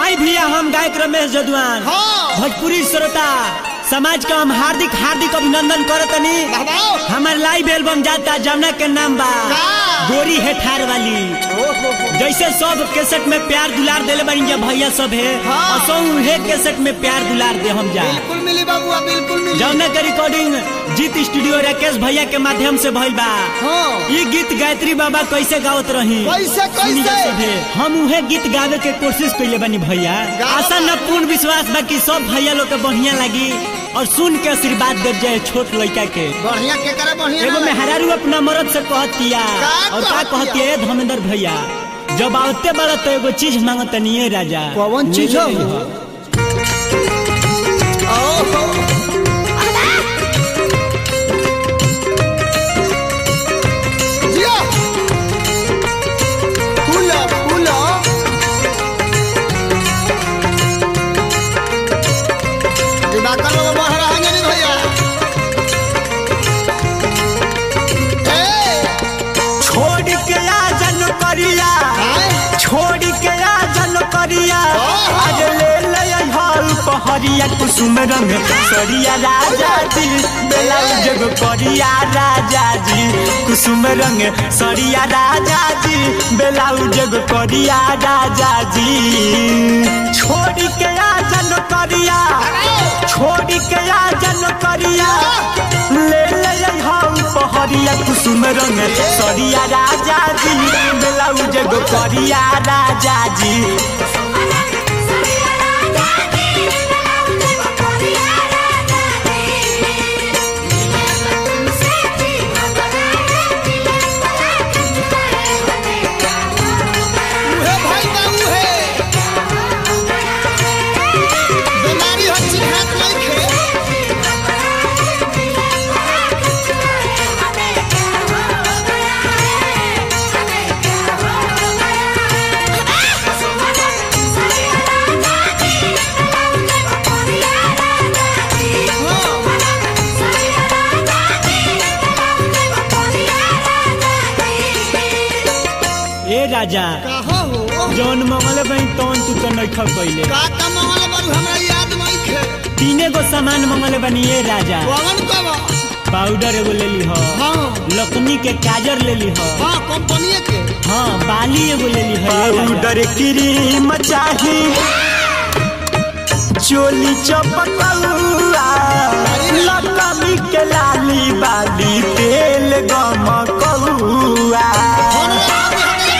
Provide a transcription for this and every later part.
आई भैया हम गायक रमेश जदवान हाँ। भोजपुरी श्रोता समाज का हम हार्दिक हार्दिक अभिनंदन करतनी बाबा हमार लाइव एल्बम जाता जमुना के नाम बा का? गोरी है ठार वाली जैसे सब केसेट में प्यार दुलार देले बनी जा भैया सब है हाँ। असो उहे केसेट में प्यार दुलार दे हम जा बिल्कुल मिली बाबुआ बिल्कुल मिली जमुना के रिकॉर्डिंग जीत स्टूडियो राकेश भैया के माध्यम से भइल बा हाँ ये गीत गायत्री बाबा कैसे गावत रही कैसे, कैसे? सुनी जा सभे। हम उहे गीत गावे के कोशिश कइले बानी भैया गावा आशा न पूर्ण विश्वास बा कि सब भैया लोग के बढ़िया लगी और सुन के आशीर्वाद दे जाए छोट लड़का के बढ़िया के करे बढ़िया एगो ना लगे। मेहरारू अपना मरद से कहतिया का और का कहतिया? कहतिया ए धर्मेंद्र भैया जब आवते बड़ा तो एगो चीज मांगत नहीं राजा कौन चीज ले हो? ले हो। ओहो जिया फूलो फूलो दिवाकर लोग बह रहा है नहीं भैया ए छोड़ के आ जन करिया आए छोड़ के आ जन करिया ओहो। आज ले ले हल पहरिया कुसुम रंग सरिया राजा जी ब्लाउज गो करिया राजा जी कुसुम रंग सरिया राजा जी ब्लाउज गो करिया राजा जी छोड़ के आ जन करिया छोड़ के आ जन करिया ले ले हल पहरिया कुसुम रंग सरिया राजा जी ब्लाउज गो करिया राजा जी उहे भाई का उहे बीमारी हो चिन्हत लइखे ए राजा कहो हो जौन मंगल बनी तौन तू तो नैखा कइले का का मंगल बारू हमरा याद नइखे तीने गो सामान मंगल बनी ए राजा कौन कब पाउडर एगो ले ली हो हाँ लकनी के काजर ले ली हो हाँ कंपनी के हाँ बाली एगो ले ली हो पाउडर क्रीम चाही चोली चपकौआ लकमी के लाली बाली तेल गमकौआ फोन लगा के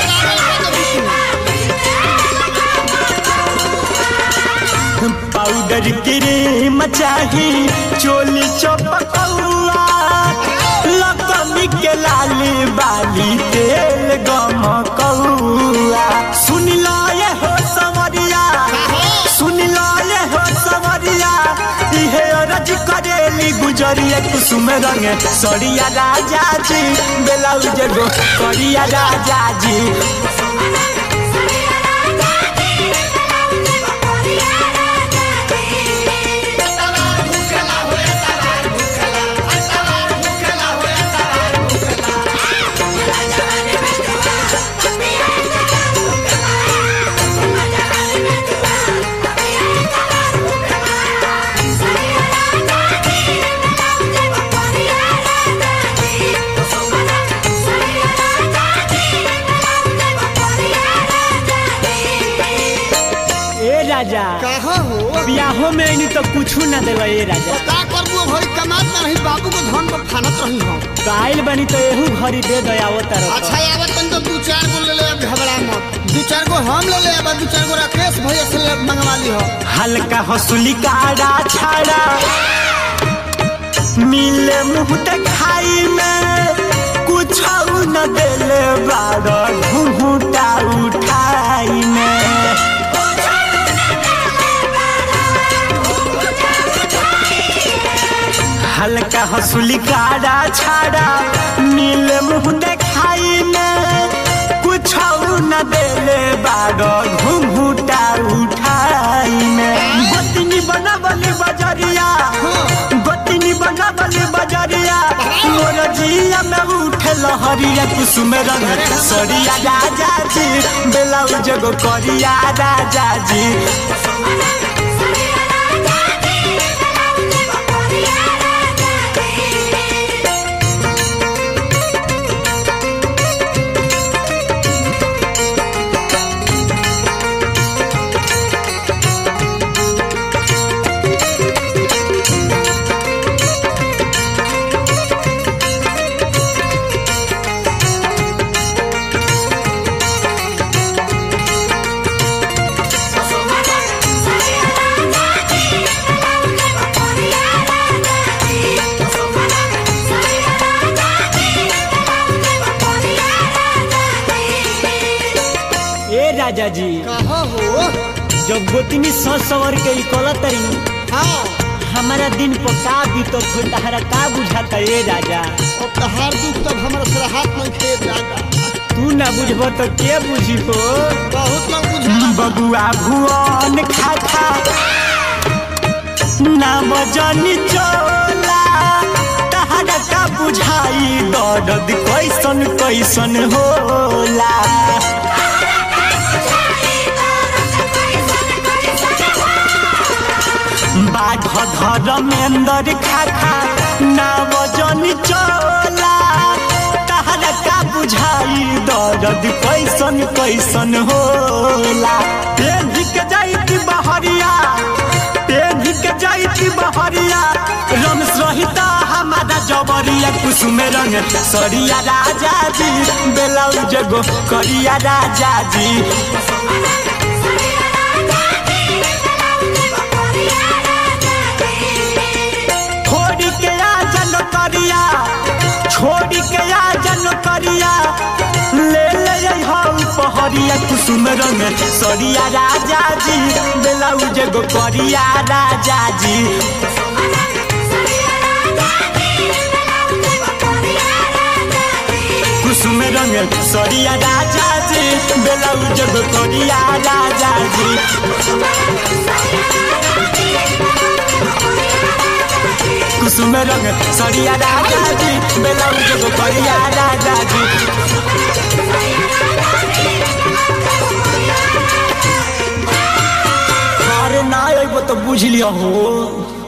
हमरा पाउडर क्रीम चाही चोली चपकौआ लकमी के लाली बाली तेल गमकौआ सुन लो ये हो सवरिया सुन लो ये हो सवरिया इहे अरज करेली गुजरिया कुसुम रंग सरिया राजा जी ब्लाउज गो करिया राजा जी ए राजा कहो हो बियाहो में नहीं तो कुछ ना देवा ए राजा का करबू भरी कमात ना रही बाबू को धन पर फानत रही हम तो आइल बनी तो एहू घरी दे दयावो तरह अच्छा आवत तन तो दू चार गो ले ले अब घबरा मत दू चार गो हम ले ले अब दू चार गो राकेश भैया से ले मंगवा ली हो हल्का हसुली काड़ा छाड़ा मिले मुंह खाई में कुछ न देले बाड़ा घूंघूटा उठाई में हल्का हसुली काड़ा छाड़ा मिले मुंह देखाई में कुछ न देले बाड़ा घूंघूटा उठाई में गोतनी बनावल बजरिया गोतनी बनावल बजरिया मोर जिया में उठे लहरिया कुसुम रंग सरिया राजा जी ब्लाउज गो करिया राजा जी राजा जी कहा हो जब गोतनी सस सवर के ई कलत रही हाँ हमारा दिन पर का बीतत हो तहरा का बुझाता ए राजा अब तहार दुख तब हमारा सर हाथ में खेत जाता तू ना बुझब तो के बुझी हो बहुत लोग बुझा बबुआ भुवन खा खा ना बजनी चोला तहरा का बुझाई दर्द कैसन कैसन होला बाघ धर्मेंद्र खा खा ना बजनी चोला तहरा का बुझाई दर्द कैसन कैसन होला पेन्ही के जाइती बहरिया पेन्ही के जाइती बहरिया रमेश रहिता हमारा जबरिया कुसुम रंग सरिया राजा जी बेलाउज गो करिया राजा जी छोड़ी के आ जन करिया छोड़ी के आ जन करिया ले ले हाउ पहरिया कुसुम रंग सरिया राजा जी बेलाउज गो करिया राजा जी कुसुम रंग सरिया राजा जी बेलाउज गो करिया राजा जी कुसुम रंग सरिया राजा जी बेलाउज गो करिया राजा जी अरे ना अइबो तो बुझ लिया हो